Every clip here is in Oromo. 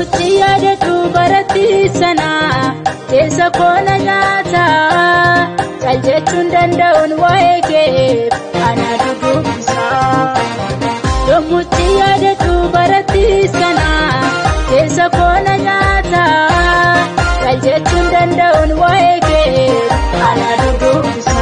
Yommutti yaadadhu baratti sana keessa koona nyaata cal jechuun danda'uun waa'ee kee ana dudubbisa. Yommutti yaadadhu baratti sana keessa koona nyaata cal jechuun danda'uun waa'ee kee ana dudubbisa.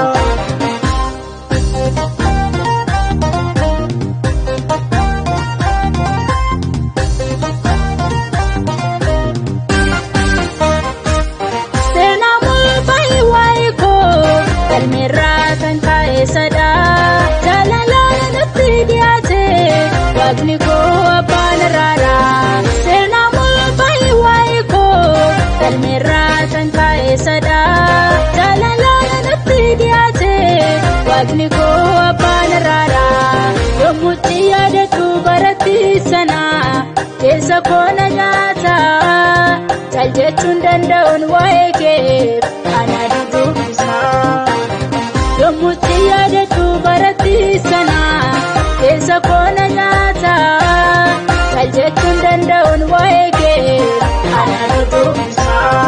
galmeerraa kan kaa'e sadaa jaalalaan natti dhiyaate waaqni koo abbaan irraadha seenaa mul'ataa waa'ee koo galmeerraa kan kaa'e sadaa jaalalaan natti dhiyaate waaqni koo abbaan irraadha yommutti yaadadhu baratti sana keessa koona nyaata cal jechuun danda'uun waa'ee kee ana dudubbisa. Yommutti yaadadhu baratti sana keessa koona nyaata cal jechuun danda'uun waa'ee kee ana dudubbisa.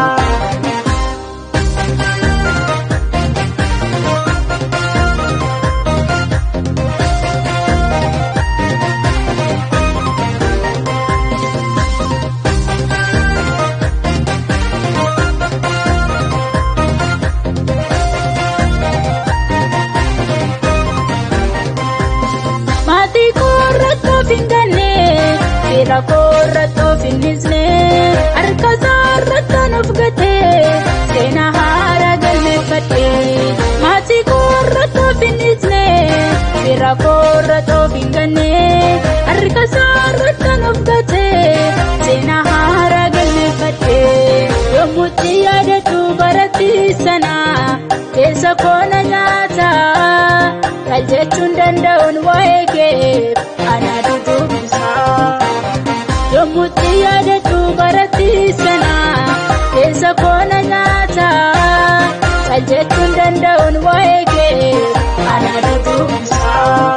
Maatii koorrattoo finganne fira koorrattoo finnisne harka isaarrattoo nuuf gate seenaa haaraa galmeeffadhe. Maatii koorrattoo finnisne fira koorrattoo finganne harka isaarrattoo nuuf gate seenaa haaraa galmeeffadhe. Yommutti yaadadhu baratti sana keessa koona nyaata. Cal jechuun danda'uun waa'ee kee ana dudubbisa. Yommutti yaadadhu baratti sana keessa koona nyaata. Cal jechuun danda'uun waa'ee kee ana dudubbisa.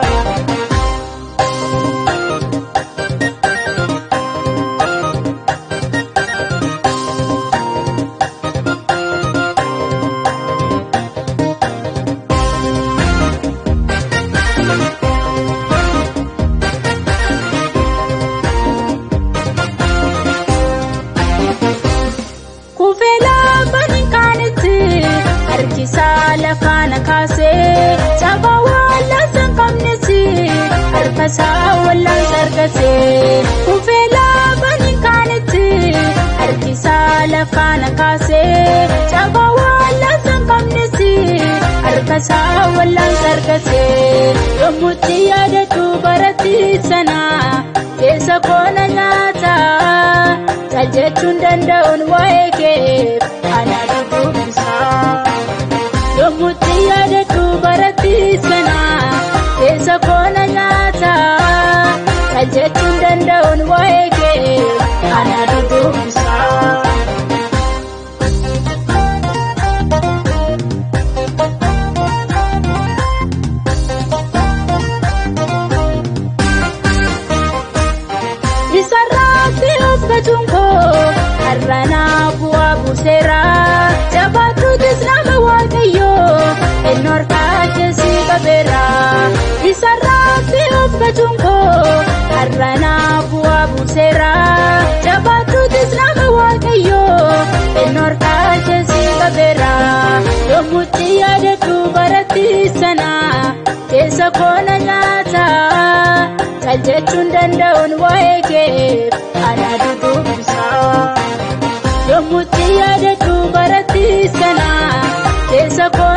harkisaa lafaana kaasee cabaa wallaansa hin qabnesi harkasaa wallaansa argatee kufee laafaan hin kaanetti harkisaa lafaana kaasee cabaa wallaansa hin qabnesi harkasaa wallaansa argatee yommutti yaadadhu baratti sana keessa koona nyaata cal jechuun danda'uun waa'ee kee ana dudubbisa. Yommutti yaadadhu baratti sana keessa koona nyaata cal jechuun danda'uun waa'ee kee ana dudubbisa. Isarraatti of gatuun koo har'anaa bu'aa buuseera jabaatuutis nama waaqayyoo eenyu harkaa keessi qabeera. Isarraatti of gatuun koo har'anaa bu'aa buuseera jabaatuutis nama waaqayyoo eenyu harkaa keessi qabeera. Yommutti yaadadhu baratti sana keessa koona nyaata. Cal jechuun danda'uun waa'ee kee ana dudubbisa. Yommutti yaadadhu baratti sana keessa koona.